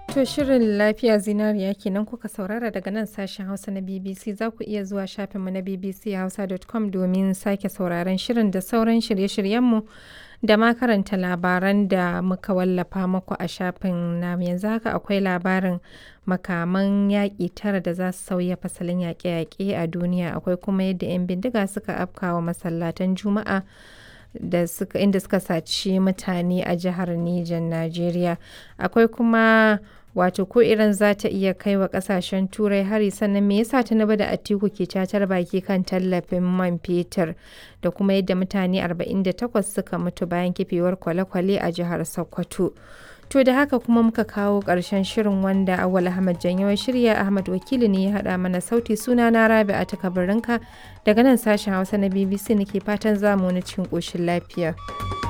To shirin lafiya zinariya kenan kuka saurara daga nan sashen Hausa na BBC za ku iya zuwa shafinmu na bbchausa.com domin sake sauraron shirin da sauran shirye-shiryenmu da ma karanta labaran da muka wallafa muku a shafin namu yanzu haka akwai labarin makaman yaƙi tara da za su sauya fasalin yaƙe-yaƙe a duniya akwai kuma yadda 'yan bindiga suka afkawa masallatan juma'a da suka inda suka saci mutane a jihar Nijar Najeriya akwai kuma wato ko iran za ta iya kai wa kasashen turai hari sannan me yasa tinubu da atiku ke cacar baki kan tallafin man fetur da kuma yadda mutane 48 suka mutu bayan kifewar kwale-kwale a jihar sokoto to da haka kuma muka kawo ƙarshen shirin wanda awal ahmad janyo shirya ahmad wakili ne ya haɗa mana sauti suna na rabi a takabarinka daga nan sashen hausa na bbc nake fatan zamu wani cikin ƙoshin lafiya.